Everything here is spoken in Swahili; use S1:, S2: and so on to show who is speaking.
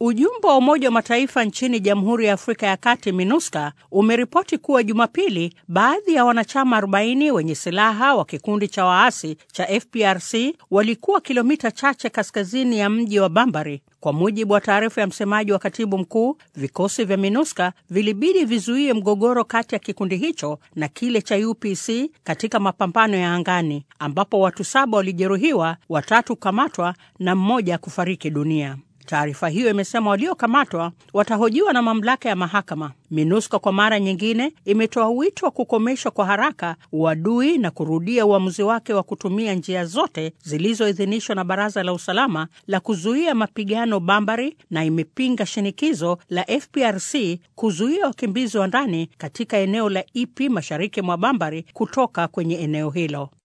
S1: Ujumbe wa Umoja wa Mataifa nchini Jamhuri ya Afrika ya Kati, MINUSCA, umeripoti kuwa Jumapili baadhi ya wanachama 40 wenye silaha wa kikundi cha waasi cha FPRC walikuwa kilomita chache kaskazini ya mji wa Bambari. Kwa mujibu wa taarifa ya msemaji wa katibu mkuu, vikosi vya MINUSCA vilibidi vizuie mgogoro kati ya kikundi hicho na kile cha UPC katika mapambano ya angani, ambapo watu saba walijeruhiwa, watatu kukamatwa na mmoja kufariki dunia. Taarifa hiyo imesema waliokamatwa watahojiwa na mamlaka ya mahakama. MINUSCA kwa mara nyingine imetoa wito wa kukomeshwa kwa haraka uadui na kurudia uamuzi wake wa kutumia njia zote zilizoidhinishwa na Baraza la Usalama la kuzuia mapigano Bambari, na imepinga shinikizo la FPRC kuzuia wakimbizi wa ndani katika eneo la Ipi mashariki mwa Bambari kutoka kwenye eneo hilo.